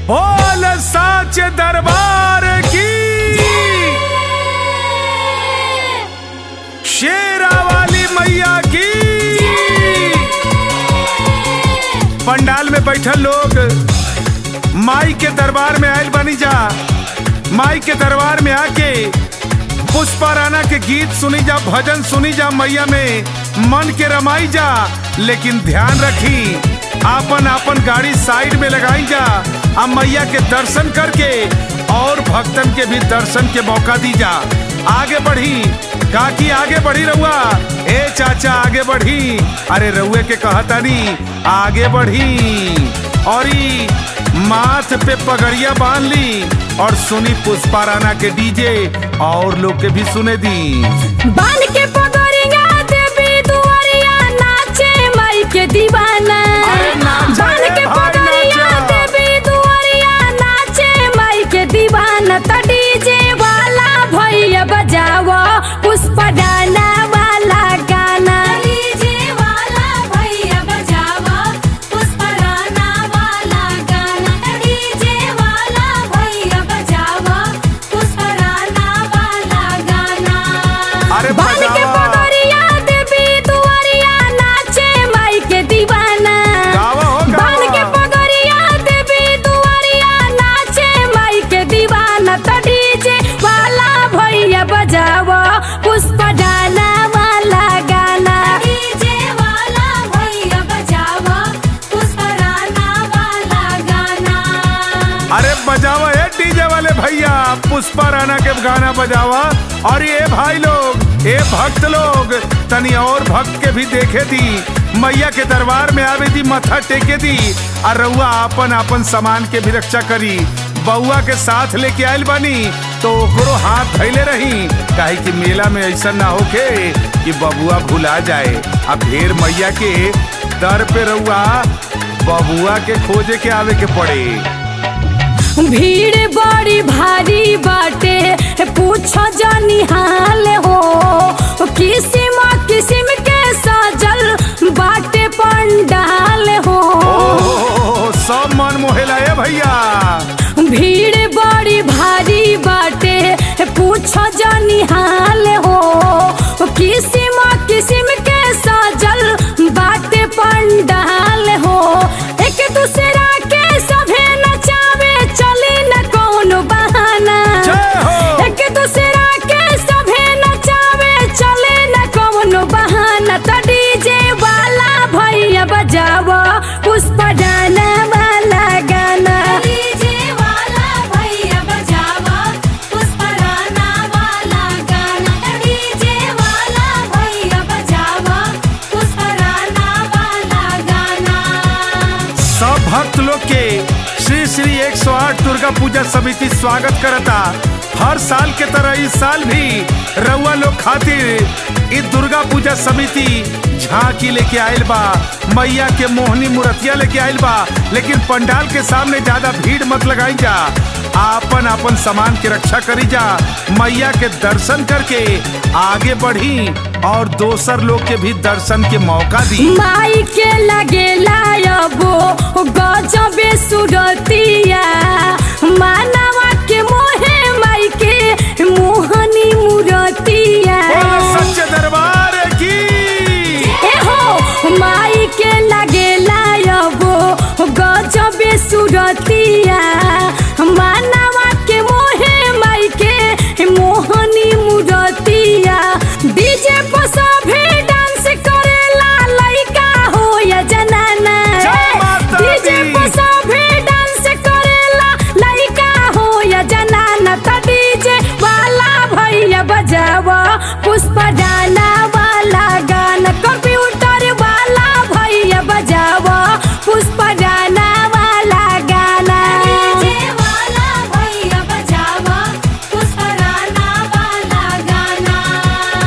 बोल साच दरबार की शेरा वाली मैया की पंडाल में बैठल लोग माई के दरबार में आयल बनी जा माई के दरबार में आके पुष्पा राणा के गीत सुनी जा भजन सुनी जा मैया में मन के रमाई जा लेकिन ध्यान रखी आपन आपन गाड़ी साइड में लगाई जा अब मैया के दर्शन करके और भक्तन के भी दर्शन के मौका दी जा आगे बढ़ी काकी आगे बढ़ी रहुआ ए चाचा आगे बढ़ी अरे रउए के कहतानी आगे बढ़ी और ई माथ पे पगड़िया बांध ली और सुनी पुष्पा राणा के डीजे और लोग के भी सुने दी बान के पगड़िया देवी दुआरिया नाचे माई के दीवाना अरे नाचे बान रे के भाई, पगड़िया नाचे। देवी दुआरिया नाचे माई के दीवाना त डीजे वाला भैया बजावो पुष्प डाना वाला गाना डीजे वाला भैया बजावो पुष्प डाना वाला गाना डीजे वाला भैया बजावो पुष्प डाना वाला गाना अरे बान के बजावा। पगड़िया देवी दुआरिया नाचे माई के दीवाना गावा हो, गावा। बान के पगड़िया देवी दुआरिया नाचे माई के दीवाना त डीजे वाला भैया बजावो पुष्प डाना वाला गाना डीजे वाला भैया बजावो पुष्प डाना वाला गाना अरे बजावा है डीजे वाले भैया पुष्पा राणा के गाना बजावा और ये भाई लोग ये भक्त लोग तनी और भक्त के भी देखे दी मैया के दरबार में आवे दी मथा टेके दी और रउआ आपन आपन सामान के भी रक्षा करी बउआ के साथ लेके आयल बनी तो ओकरो हाथ धैले रही काहे कि मेला में ऐसा ना होके कि बबुआ भुला जाए अब ढेर मैया के दर पे रउआ बबुआ के खोजे के आवे के पड़े भीड़ बड़ी भारी बाटे पूछो जानी हाल हो किसिम किसिम के सजल बाटे पंडाल हो ओहो, सब मन मोहेला है भैया भीड़ बड़ी भारी बाटे पूछो जानी हाल हो किसिम किसिम के सजल बाटे पंडाल हो एक दूसरा के सभे नचावे चली न कौनो बहाना जय हो। एक दूसरा के सभे नचावे चले न कौनो बहाना त डीजे वाला भैया बजावो पुष्प डाना वाला गाना डीजे वाला भैया बजावो पुष्प डाना वाला गाना डीजे वाला भैया बजावो पुष्प डाना वाला गाना सब भक्त लोग के श्री श्री 108 दुर्गा पूजा समिति स्वागत करता हर साल के तरह इस साल भी रउआ लोग खातिर इस दुर्गा पूजा समिति झांकी लेके आयल बा मैया के मोहनी मूर्तिया लेके आयल बा लेकिन पंडाल के सामने ज्यादा भीड़ मत लगाई जा आपन आपन सामान की रक्षा करी जा मैया के दर्शन करके आगे बढ़ी और दोसर लोग के भी दर्शन के मौका दी माई के लगे लायबो गजबे सुरतिया मानवा के मोहे माई के मोहनी मूरतिया बोलो सच्चे दरबार की एहो माई के लगे लायबो गजबे सुरतिया मानवा के मोहे माई के मोहनी मूरतिया डीजे पर सभे डांस करेला लइका हो या जनाना जय माता डीजे दी। पर सभे डांस करेला लइका हो या जनाना त डीजे वाला भैया बजावा पुष्प डाना वाला गाना कंप्यूटर वाला भैया बजावा पुष्प डाना वाला गाना डीजे वाला भैया बजावा पुष्प डाना वाला गाना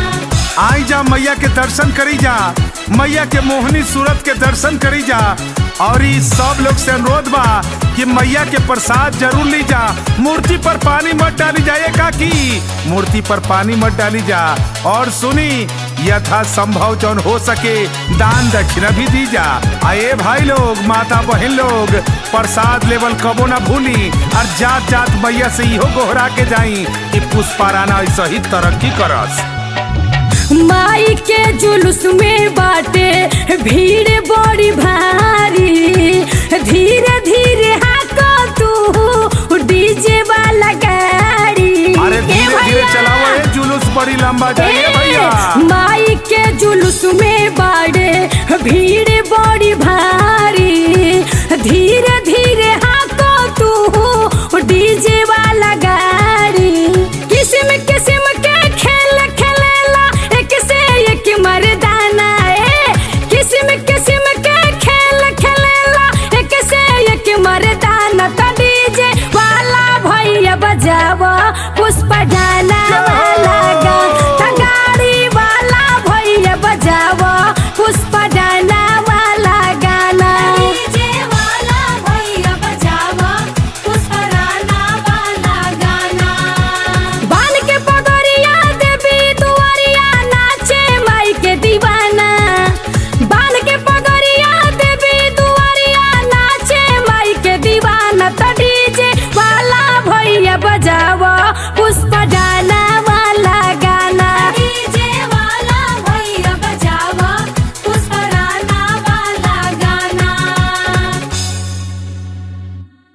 आई जा मैया के दर्शन करी जा मैया के मोहनी सूरत के दर्शन करी जा और ई सब लोग से अनुरोध बा कि मैया के प्रसाद जरूर ली जा मूर्ति पर पानी मत डाली जाए काकी मूर्ति पर पानी मत डाली जा और सुनी यथा संभव जौन हो सके दान दक्षिणा भी दी जा आए भाई लोग माता बहन लोग प्रसाद लेवल कबो ना भूली और जात जात मैया से इहो गोहरा के जाई कि पुष्पाराना ऐसा ही तरक्की करस माई के जुलूस में बाटे भीड़ बड़ी भारी धीरे धीरे हाको तू डीजे वाला गाड़ी अरे ए धीरे धीरे भैया, चलाओ ए जुलूस बड़ी लंबा जाइए ए, भैया माई के जुलूस में बाड़े भीड़ बड़ी भारी धीरे धीरे हाको तू डीजे वाला गाड़ी किस्म किस्म के खेल खेलेला एक से एक मर्दाना ए किस्म किस्म के खेल खेलेला एक से एक मर्दाना तो डीजे वाला भैया बजावा पुष्प डाला वाला गाना गाड़ी वाला भैया बजावा पुष्प डाला वाला गाना डीजे वाला भैया बजावा पुष्पराना वाला गाना बाल के पगड़िया देवी दुआरिया नाचे माई के दीवाना बाल के पगड़िया देवी दुआरिया नाचे माई के दीवाना तो डीजे वाला भैया बजावा पुष्प